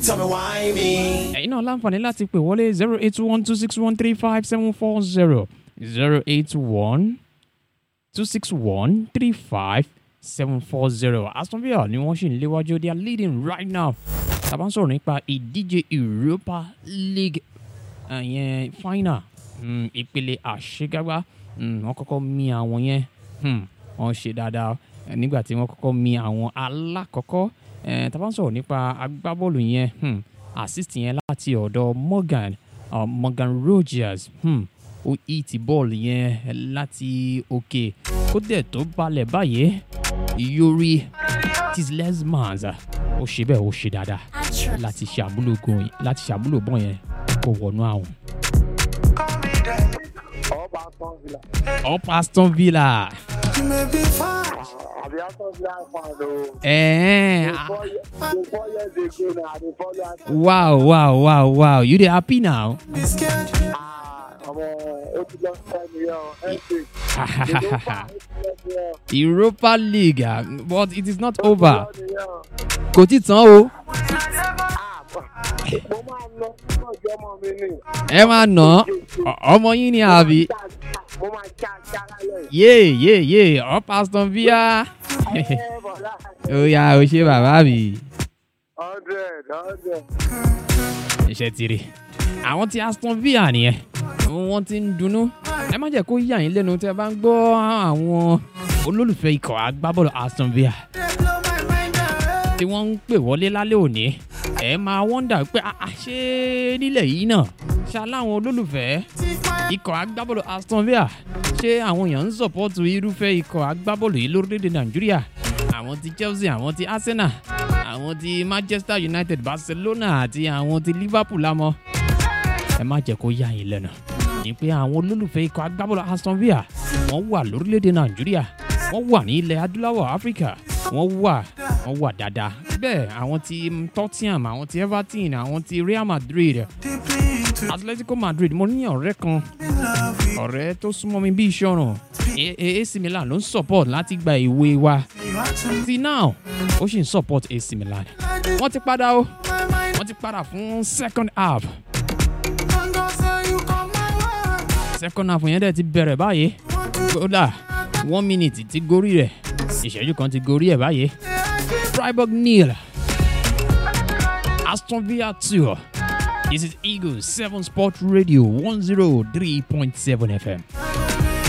Tell me why me? ẹ̀yin náà láǹfààní láti pè wọlé zero eight one two six one three five seven four zero zero eight one two six one three five seven four zero Aston Villa ni wọ́n sì ń léwájú they are leading right now tàbá ń sọ̀rọ̀ nípa ìdíje Europa League ẹ̀yẹn final mm, ìpele àṣegágbá mm, wọ́n kọ́kọ́ mi àwọn yẹn hmm, wọ́n ṣe dáadáa eh, nígbà tí wọ́n kọ́kọ́ mi àwọn alákọ̀ọ́kọ́ eh, tàbá ń sọ̀rọ̀ nípa agbábọ́ọ̀lù yẹn hmm, assist yẹn láti ọ̀dọ̀ Morgan uh, Morgan Rogers hmm, ó ìtì bọ́ọ̀lù yẹn láti òkè kó dẹ̀ tó balẹ̀ báyìí Yuri Tielemans ó ṣe bẹ́ẹ̀ ó ṣe dáadáa láti ṣàmúlò gan láti ṣàmúlò bọ́ọ̀ yẹn kó wọnú àwọn. ọba aston villa up Aston Villa. You may be fine. àbí aston villa fan o. Eh, the four ye- the four years ago na i dey follow aston wow, wow, wow, wow. You dey happy now? Be scared. ah ọmọ ó ti lọ sẹ́ mi yẹn o ẹ̀sìn ìlú fa ó ti lọ sí ẹ Europa League, ah, but it is not over. ó ti lọ Kò tí tán o. nìyẹn o. mo máa lọ sí ọjọ́ ọmọ mi ni. Ẹ máa nà án. Ọ- Ọmọ yín ni àbí? mo máa ṣá ṣá lálẹ́. Yé yé yé up Aston Villa. ẹ bọ̀dá Ó yá o ṣe bàbá mi. hundred hundred. Iṣẹ́ ti rí. Àwọn tí Aston Villa nìyẹn. Wọ́n ti ń dunnú. Ẹ má jẹ́ kó yà yín lẹ́nu tí ẹ bá ń gbọ́ àwọn olólùfẹ́ ikọ̀ agbábọ́ọ̀lù Aston Villa. They blow my mind away. tí wọ́n ń pè wọlé lálẹ́ òní ẹ máa wọ́ndà pé "Ah, ah, ṣé nílẹ̀ yìí náà ṣá láwọn olólùfẹ́ ikọ̀ agbábọ́ọ̀lù Aston Villa ṣé àwọn èèyàn ń sọ̀pọ́tù irúfẹ́ ikọ̀ agbábọ́ọ̀lù yìí lórílẹ̀‐èdè Nàìjíríà àwọn ti Chelsea àwọn ti Arsenal àwọn ti Manchester United Barcelona àti àwọn ti Liverpool lámọ́ ẹ má jẹ́ kó yà yín lẹ́nu ní pé àwọn olólùfẹ́ ikọ̀ agbábọ́ọ̀lù Aston Villa wọ́n wà lórílẹ̀‐èdè Nàìjíríà wọ́n wà ní ilẹ̀ adúláwọ̀ Áfíríkà wọ́n wà wọ́n wà dáadáa bẹ́ẹ̀ àwọn ti Tottenham àwọn ti Everton àwọn ti Real Madrid Deeply into Atletico Madrid mo ní ọ̀rẹ́ kan love with ọ̀rẹ́ tó súnmọ́ mi bí iṣẹ́ ọ̀ràn A- A- AC Milan ló ń support láti gba ìwé wa you. Want to ti now ó sì ń support AC Milan I just wọ́n ti padà o my mind. wọ́n ti padà fún second half And God say you come my way. second half yẹn dẹ̀ ti bẹ̀rẹ̀ báyìí Want to kódà one minute ti gorí rẹ̀ ìṣẹ́jú kan ti gorí ẹ̀ báyìí Freiburg nil Aston Villa two this is Eagles seven Sport Radio one zero three point seven FM.